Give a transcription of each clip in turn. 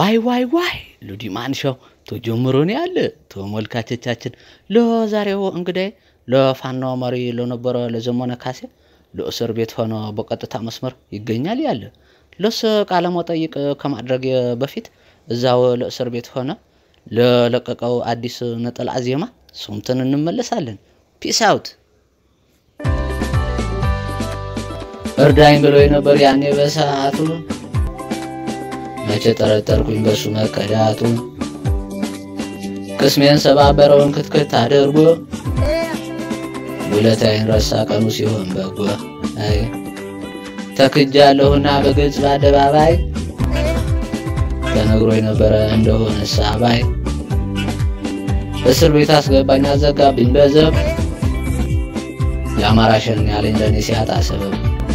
ዋይ ዋይ ዋይ ሉዲማን ሾው ተጀምሮ ነው ያለ ተመልካቾቻችን። ለዛሬው እንግዳይ ለፋኖ መሪ ለነበረ ለዘመነ ካሴ ለእስር ቤት ሆኖ በቀጥታ መስመር ይገኛል ያለ ለስ ቃለ መጠይቅ ከማድረግ በፊት እዛው ለእስር ቤት ሆነ ለለቀቀው አዲስ ነጠላ ዜማ ሰምተን እንመለሳለን። ፒስ አውት። እርዳኝ ብሎ ነበር ያኔ በሰዓቱ መቼ ጠረጠርኩኝ በሱ መከዳቱ ቅስሜን ሰባበረውን ክትክት አድርጎ ውለታዬን ረሳ ቀኑ ሲሆን በጎ አይ ተክጃለሁና በግልጽ በአደባባይ ተነግሮ የነበረ እንደሆነ ሳባይ እስር ቤት አስገባኝ አዘጋብኝ በዘብ የአማራ ሸን ያለኝ ለእኔ ሲያጣ ሰበብ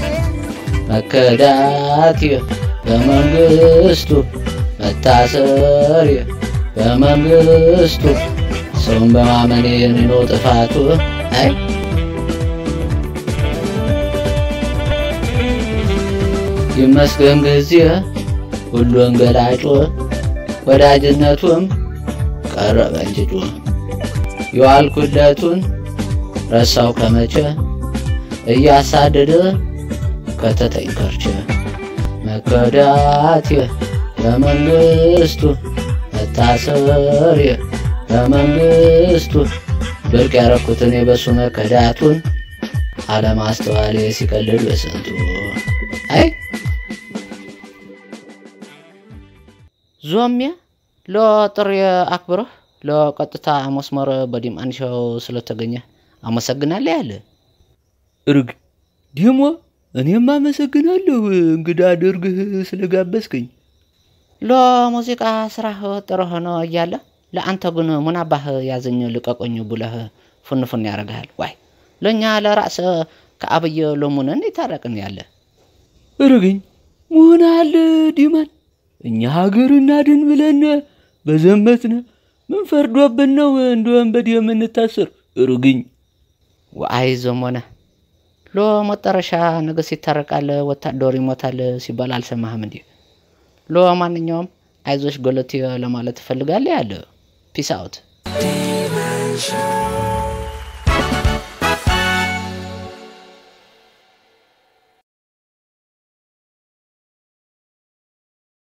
መከዳት በመንግስቱ መታሰር በመንግስቱ ሰውን በማመኔ ነው ጥፋቱ አይ ይመስገን ጊዜ ሁሉን ገላጮ ወዳጅነቱም ቀረበ እንጅጩ የዋልኩለቱን ረሳው ከመቼ እያሳደደ ከተተኝ ከርቸ መከዳት በመንግስቱ መታሰር በመንግስቱ ብርቅ ያረኩትን የበሱ መከዳቱን አለማስተዋሌ ሲቀልድ በስንቱ አይ ዞሚያ ለጥሪ አክብረህ ለቀጥታ መስመር በዲማን ሾው ስለተገኘ አመሰግናለሁ ያለ እርግ ዲሞ እኔም አመሰግናለሁ እንግዳ አድርግህ ስለጋበዝከኝ። ለሙዚቃ ስራህ ጥሩ ሆኖ እያለ ለአንተ ግን ሙናባህ ያዘኝ ልቀቆኝ ብለህ ፉንፉን ያደርግሃል። ዋይ ለእኛ ለራስ ከአብይ ሎሙን እንዴት ታረቅን ያለ እርግኝ መሆናል ዲማን እኛ ሀገር እናድን ብለን በዘመትነ ምን ፈርዶብን ነው እንደ ወንበድ የምንታስር? እርግኝ ዋይ ዘመነ ለመጨረሻ ንግስ ይታረቃል፣ ወታደር ይሞታል ሲባል አልሰማህም እንዴ? ለማንኛውም አይዞሽ ገለቴ ለማለት እፈልጋለሁ ያለ ፒስ አውት